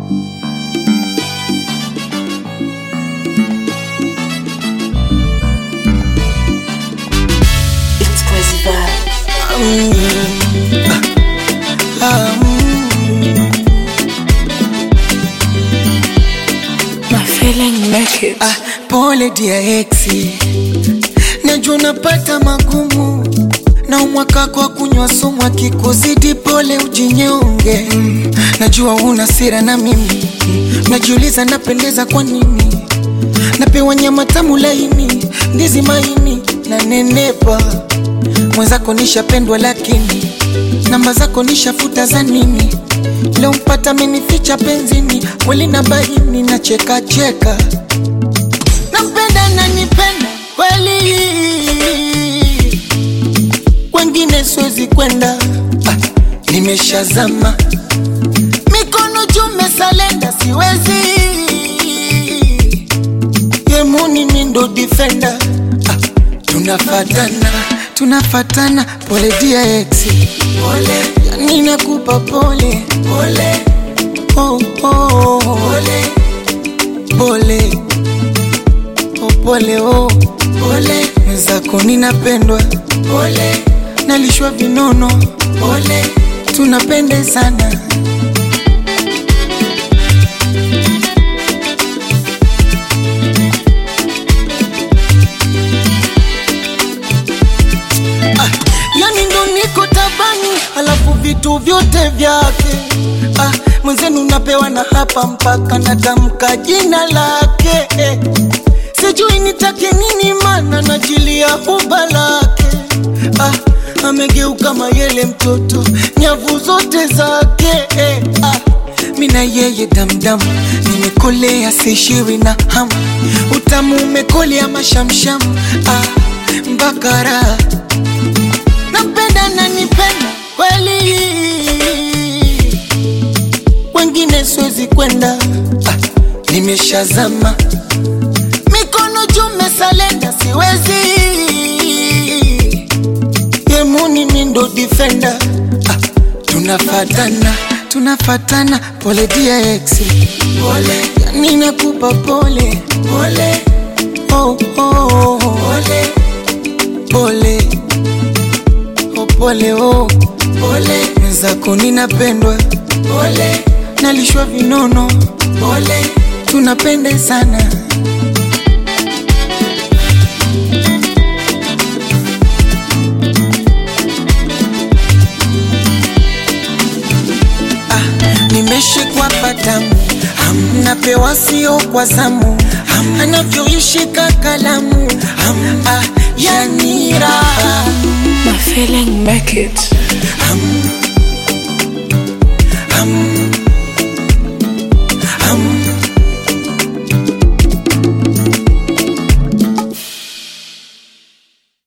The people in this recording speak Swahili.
It's crazy vibes. My feeling make it. Ah, pole dia exi, najua unapata magumu na umwaka kwa kunywa sumu, akikuzidi pole ujinyonge. Mm, najua una sira na mimi mm, najiuliza napendeza kwa nini, napewa nyama tamu laini, ndizi maini na nenepa, mwenzako nishapendwa, lakini namba zako nishafuta za nini? Leo mpata amenificha penzini, kweli na baini na cheka cheka nampenda na nipenda kweli, wengine siwezi kwenda, ah, nimeshazama mikono juu mesalenda, siwezi yemuni mindo defender, ah, tunafatana tunafatana, pole dia exi, pole yani nakupa pole pole oh, oh, pole pole oh, pole oh, pole mwenzako ninapendwa pole nalishwa vinono pole tunapendezana ah, yani ndo niko tabani alafu vitu vyote vyake ah, mwenzenu napewa na hapa mpaka natamka jina lake eh. sijui nitake nini mana najilia huba lake ah, amegeuka mayele mtoto nyavu zote zake eh. ah, mina yeye damdam nimekolea sishiwi na hamu utamu umekolea mashamsham ah, mbakara nampenda na nipenda kweli, wengine siwezi kwenda, ah, nimeshazama mikono juu mesalenda, siwezi yemuni mindo defender, ah, tunafatana tunafatana, pole dia exi, pole yani nakupa pole pole oh, oh, pole pole oh, pole oh, pole mwenzako ninapendwa pole nalishwa vinono pole tunapendezana ah, nimeshikwa patamu napewa sio kwa zamu anavyoishika kalamu ah, yani raha My feeling make it. Ham,